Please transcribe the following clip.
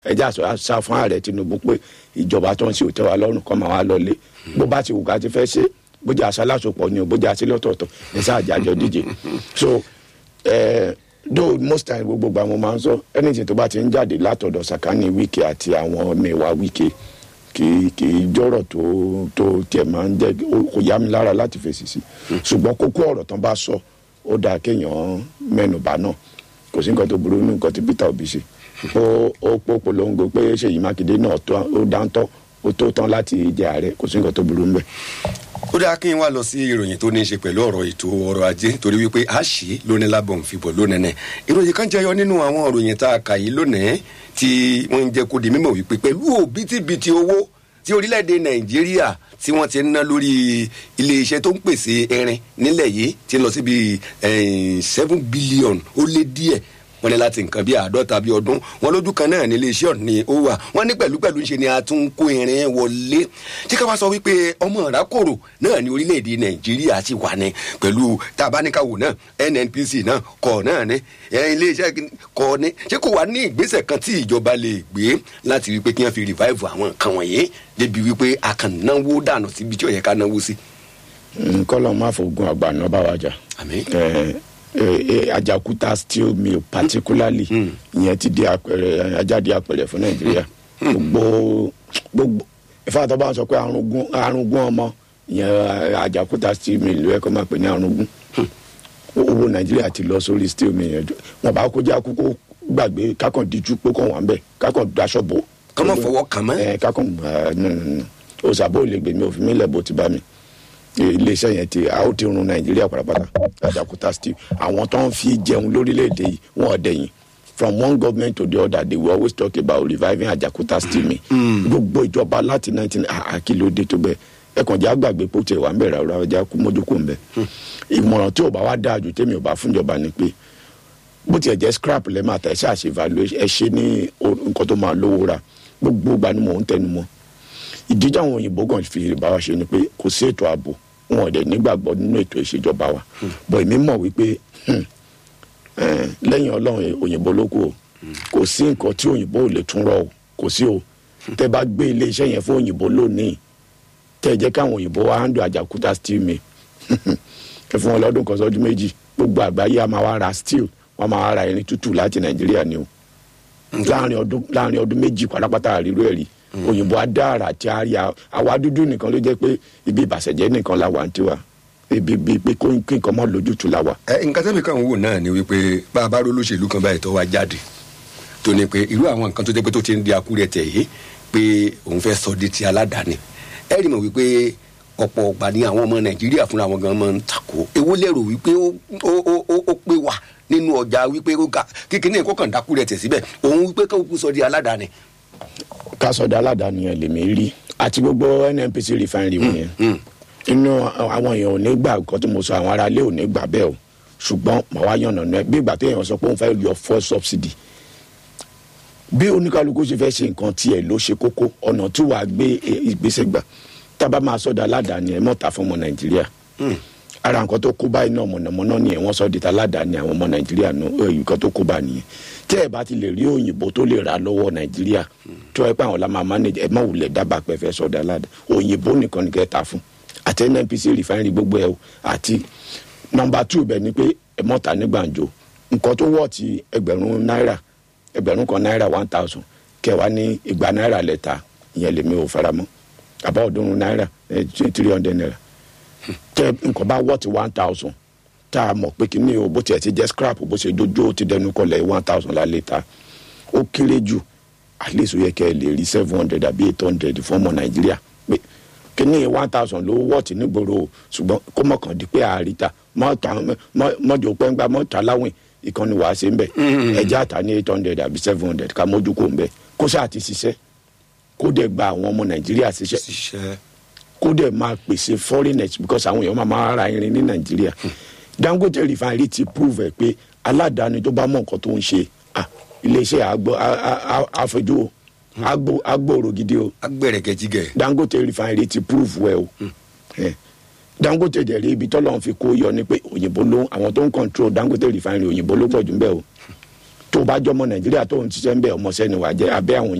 ẹjẹ àṣọ àṣà fún ààrẹ tinubu pé ìjọba tó ń ṣe òtẹ́ wa lọ́rùn kọ́ máa wá lọlé bó bá ti wù ká ti fẹ́ ṣe bójú àṣà lásopọ̀ ni o bójú àṣà lọ́tọ̀ọ̀tọ̀ ẹ sáà jájọ díje so eh, though most time gbogbo gba mo máa ń sọ anything tó bá ti ń jáde látọ̀dọ̀ sàkání wíkì àti àwọn mẹ́wàá wíkì kì í kì í jọ̀rọ̀ tó tó tiẹ̀ máa ń jẹ́ kó yá mi lára láti fèsì sí ṣùgbọ́n kókó ọ̀rọ̀ tán bá sọ ó dáa kéèyàn mẹ́nubà náà kò sí nǹkan tó burú nínú nǹkan tí peter obi ṣe ó ó pò polongo pé ṣèyí mákindé náà tó ó dáńtọ́ ó tó tán láti jẹ ààrẹ kò sí nǹkan tó burú níbẹ̀. ó dáa kí n wá lọ sí ìròyìn tó ní í ṣe pẹ̀lú ọ̀rọ̀ ètò ọrọ̀ ajé torí wípé a ṣì lónìí lábọ̀ ń fìbọ̀ lónìí nẹ̀ ìròyìn kan jẹyọ nínú àwọn ìròyìn tá a kà yìí lónìí tí wọ́n ń jẹ́ kó di mímọ̀ wípé pẹ̀lú òbítíbitì owó tí orílẹ̀-èdè nàìjíríà tí wọ́n ti ń ná lórí iléeṣẹ́ tó ń pèsè ẹrin nílẹ̀ yìí ti lọ síbi seven billion ó lé díẹ̀ wọ́n ní láti nǹkan bíi àádọ́ta bíi ọdún wọn lójú kan náà ní iléeṣẹ́ ọ̀hún ni ó wà wọ́n ní pẹ̀lúpẹ̀lú ń ṣe ni a tún ń kó irin wọlé tí ká wá sọ wípé ọmọ ìrákòrò náà ní orílẹ̀-èdè nàìjíríà ti wà ní pẹ̀lú tabaníkàwò náà nnpc náà kọ̀ náà ní iléeṣẹ́ kọ̀ ní ṣé kò wá ní ìgbésẹ̀ kan tí ìjọba lè gbé láti wípé kí wọ́n fi revive àwọn nǹkan wọ̀nyí débi wípé a kàn náwó dànù síbi tí ó yẹ ká náwó sí. kọ́lọ́ máa fògùn àgbà náà bá wa jà àmín ajakuta steel mill particularly ìyẹn ti di àpẹẹrẹ ajáde àpẹẹrẹ fún nàìjíríà gbogbo gbogbo ìfàtọ́ bá ń sọ pé arúgún ọmọ ìyẹn ajakuta steel mill ló yẹ kó máa pè ní arúgún owó nàìjíríà ti lọ sórí steel mill yẹn wọn bá kó jẹ́ àkókò gbàgbé kákan díjú pé kàn wà ń bẹ̀ kákan daṣọ bò. kọ́mọ fọwọ́ kàn mọ́. ẹ kákan òsàbò lè gbèmí òfin mi lẹ̀ bó ti bá mi iléeṣẹ́ yẹn ti a ó ti run nàìjíríà pátápátá Ajaokuta steel àwọn tó ń fi jẹun lórílẹ̀‐èdè yìí wọ́n ọ̀dẹ̀yìn from one government to the other they will always talk about reviving Ajaokuta steel mi gbogbo ìjọba láti nineteen àkìlódé tó bẹ́ẹ̀ ẹ̀kàn jẹ́ àgbàgbé pé ó ti wà ń bẹ̀rẹ̀ ọ̀rọ̀ ọjà kú mójúkú ń bẹ̀ ìmọ̀ràn tí ò bá wá dáa jù tèmi ò bá fúnjọba ni pé bó tiẹ̀ jẹ́ scrap lẹ́ máa tẹ̀ ṣáà ṣe evaluation ẹ ṣe ní nǹkan tó máa lówó ra gbogbo ìgbà ni mò ń tẹnu mọ́ ìdíjà àwọn òyìnbó kan fi bá wa ṣe ni pé kò sí ètò ààbò wọn ò dẹ̀ nígbàgbọ́ nínú ètò ìṣèjọba wa bọ̀ èmi mọ̀ wípé lẹ́yìn ọlọ́run òyìnbó ló kù o kò sí nǹkan tí òyìnbó ò lè tún rọ o kò sí o tẹ bá gbé iléeṣẹ́ yẹn fún òyìnbó lónìí tẹ jẹ́ káwọn òyìnbó wa handle Ajaokuta steel mill ẹ fún wọn lọ́dún kan sọ́dún méjì gbogbo àgbáyé a máa wá ra steel wọn máa wá ra irin tútù láti nàìjíríà ni o láàrin ọdún láàrin ọdún méjì pátápátá àríró ẹ̀rí òyìnbó adára àti àrí àwa dúdú nìkan ló jẹ́ pé ibi ìbàṣẹ̀jẹ́ nìkan la wà ń tiwa ibi ibi pé kó kí nǹkan mọ́ lójútu la wà. ẹ nǹkan tẹ́mi kan wò náà ni wípé bá a bá ró lóṣèlú kan báyìí tó wá jáde tó ní pé irú àwọn nǹkan tó jẹ́ pé tó ti ń di akúrẹ́ tẹ̀ yìí pé òun fẹ́ sọ di ti aládàáni ẹ rí mọ̀ wípé ọ̀pọ̀ ọ̀gbà ni àwọn ọmọ nàìjíríà fúnra wọn gan máa ń takò ewu lérò wípé ó pé wà nínú ọjà wípé kíkiní nǹkan kan dákúrẹ́ tẹ̀ síbẹ̀ òun wípé kó kú sọ di aládàáni kásọdá aládàáni yẹn lèmi rí àti gbogbo nnpc refinery wọn yẹn inú àwọn èèyàn ò ní gbà nǹkan tí mo sọ àwọn aráalé ò ní gbà bẹ́ẹ̀ o ṣùgbọ́n màá wá yànnà náà bí ìgbà téèyàn sọ pé òun fẹ́ yọ fuel subsidy bí oníkálukú ṣe fẹ́ ṣe nǹkan tiẹ̀ ló ṣe kókó ọ̀nà tí wàá gbé ìgbésẹ̀ gbà tábà máa sọdá aládàáni ẹ̀ mọ́ta fún ọmọ nàìjíríà ara nǹkan tó kó báyìí náà mọ̀nàmọ́ná ni wọ́n sọ di ta aládàáni àwọn ọmọ nàìjíríà nǹkan tó kó bá nìyẹn tí ẹ bá ti lè rí òyìnbó tó lè rà lọ́wọ́ nàìjíríà tí wọ́n pẹ́ àwọn la máa manage ẹ má wulẹ̀ dábàá pẹ́ fẹ́ sọ̀dọ̀ aládà òyìnbó nìkan ní kẹta fún àti nnpc refinery gbogbo ẹ o àti nọmba two bẹ ni pé ẹ mọ́ta ní gbàǹjo nǹkan tó wọ̀ ti ẹgbẹ̀rún náírà ẹgbẹ̀rún kan náírà one thousand kẹwàá ní igba náírà lẹ́ta ìyẹn lèmi ò faramọ́ àbá ọ̀ọ́dúnrún náírà three hundred naira tẹ nǹkan bá wọ̀ ti one thousand tá a mọ̀ pé kí ni o bó tiẹ̀ ti jẹ́ scrap bó ṣe dojú ó ti dẹnu kọlẹ̀ one thousand la lè ta ó kéré jù at least ó yẹ kẹ́ ẹ lè rí seven hundred àbí eight hundred fún ọmọ nàìjíríà pé kí ni one thousand ló wọ̀ tí nígboro o ṣùgbọ́n kó mọ̀ kàn di pé àríta mọ́jọ pẹ́ngbà mọ́ta láwìn ìkànnì wàá ṣe ń bẹ̀ ẹ̀jẹ̀ àtà ní eight hundred àbí seven hundred ká mójú kó ń bẹ̀ kó sáà ti ṣiṣẹ́ kó dẹ̀ gba àwọn ọmọ nàìjíríà ṣiṣẹ́ kó dẹ̀ máa pèsè foreigners because àwọn èèyàn máa máa ra irin ní nàìjíríà dangote refinery ti prove ẹ pé aládàáni tó bá mọ nǹkan tó ń ṣe iléeṣẹ́ àgbọ̀ àfẹjú agbóòrò gidi o agbẹ̀rẹ̀gẹ̀jigẹ̀ dangote refinery ti prove well o dangote dẹ̀ rí ibi tọ́lọ́ fi kó yọ ni pé òyìnbó ló àwọn tó ń control dangote refinery òyìnbó ló pọ̀ jù ń bẹ̀ o tó o bá jọmọ nàìjíríà tó ń ṣiṣẹ́ ń bẹ̀ ọmọọṣẹ́ ni wàá jẹ́ abẹ́ àwọn